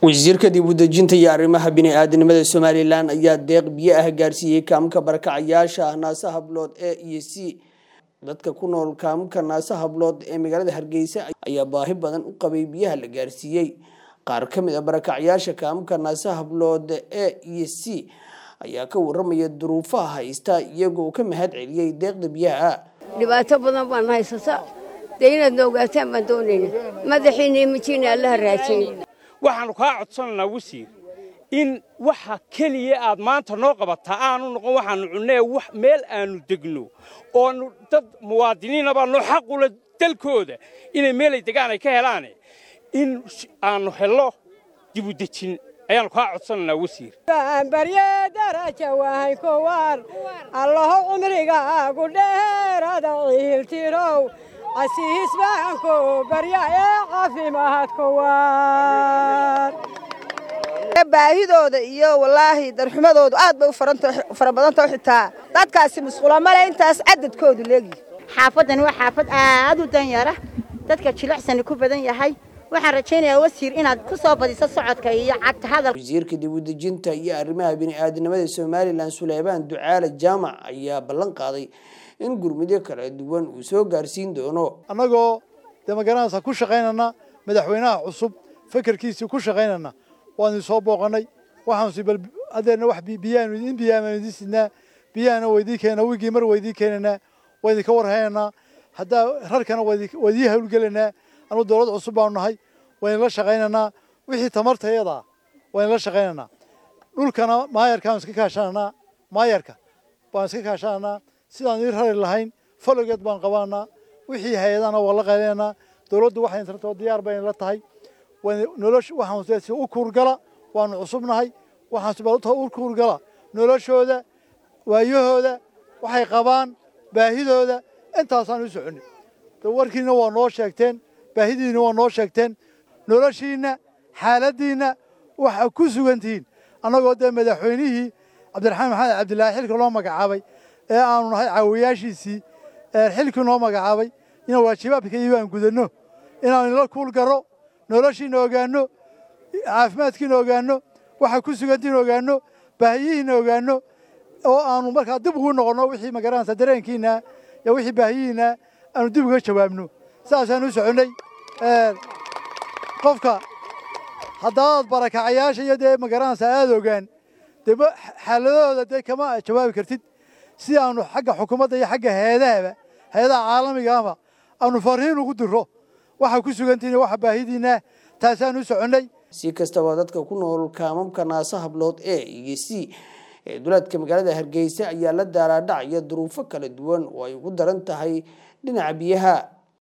wasiirka dib u dejinta iyo arrimaha bini-aadanimada somalilan ayaa deeq biyo ah gaarsiiyey kaamka barakacayaasha naasa hablood e iyo c dadka ku nool kaamka naasa hablood ee magaalada hargeysa ayaa baahi badan u qabay biyaha la gaarsiiyey qaar ka mid a barakacayaasha kaamka naasa hablood e iyo c ayaa ka waramaya duruufaha haysta iyagoo ka mahad celiyey deeqda biyaha dhibaato badan baan haysata dee inaad na ogaataan baan doonayna madaxiina iyo mijiina allaha raajiyey waxaannu kaa codsanaynaa wasiir in waxa keliya aad maanta noo qabataa aanu noqon waxaannu cunnee meel aannu degno oonu dad muwaadiniina baanoo xaqula dalkooda inay meelay degaan ay ka helaane in aannu hello dibudejin ayaannu kaa codsanaynaa wasiir barye daraja wahay kowar allaho cumrigaagu dheerada ciiltirow casiis baanku barya ee caafimaad kowar baahidooda iyo wallaahi darxumadoodu aad bay u fara badantao xitaa dadkaasi musqula male intaas cadadkoodu leegi xaafaddani waa xaafad aad u danyara dadka jilicsani ku badan yahay waxaan rajaynayaa wasiir inaad ku soo badiso socodka iyo cagta hadalka wasiirka dib u dejinta iyo arrimaha bini-aadanimada somalilan suleymaan ducaale jaamac ayaa ballan qaaday in gurmudyo kala duwan uu soo gaarsiin doono annagoo dee magaranaysa ku shaqaynana madaxweynaha cusub fekerkiisii ku shaqaynana waanu soo booqannay waxaansi bal adeerna wax biyaanu in biyaanu idiin sidnaa biyahana waydii keena wigii mar waydii keenanaa waydinka warhaynanaa haddaa rarkana waydii hawlgelanaa anu dowlad cusub baanu nahay waynala shaqaynanaa wixii tamartayadaa waynala shaqaynanaa dhulkana maayarkaanu iska kaashananaa maayarka baan iska kaashananaa sidaan ii rari lahayn falogeed baan qabananaa wixii hay-adana waa la qaylananaa dowladdu waxay tartoo diyaar bay la tahay nolosh waxaan u kuurgala waanu cusubnahay waxaan u kuurgala noloshooda waayahooda waxay qabaan baahidooda intaasaan u soconnay warkiina waa noo sheegteen baahidiina waa noo sheegteen noloshiinna xaaladdiinna waxaa ku sugan tihiin annagoo dee madaxweynihii cabdiraxmaan maxamed cabdilaahi xilka loo magacaabay ee aanu nahay caawiyaashiisii xilkii noo magacaabay inaan waajibaadka iyo aan gudanno inaan ila kuulgaro noloshiina ogaanno caafimaadkiina ogaanno waxaa ku sugantiina ogaanno baahiyihiina ogaanno oo aanu markaa dib ugu noqonno wixii magaranaysa dareenkiina iyo wixii baahiyihiina aanu dib uga jawaabno saasaan u soconnay qofka haddaad barakacayaasha iyo dee magaranaysa aada ogaan dee xaaladahooda dee kama jawaabi kartid si aanu xagga xukuumadda iyo xagga hay-adahaba hay-adaha caalamigaaba aanu fariin ugu diro waxaa ku sugantihiin waxa baahidiina taasaan u soconnay si kastaba dadka ku nool kaamamka naasa hablood e iyo c ee duleedka magaalada hargeysa ayaa la daalaadhacaya duruufo kala duwan oo ay ugu daran tahay dhinaca biyaha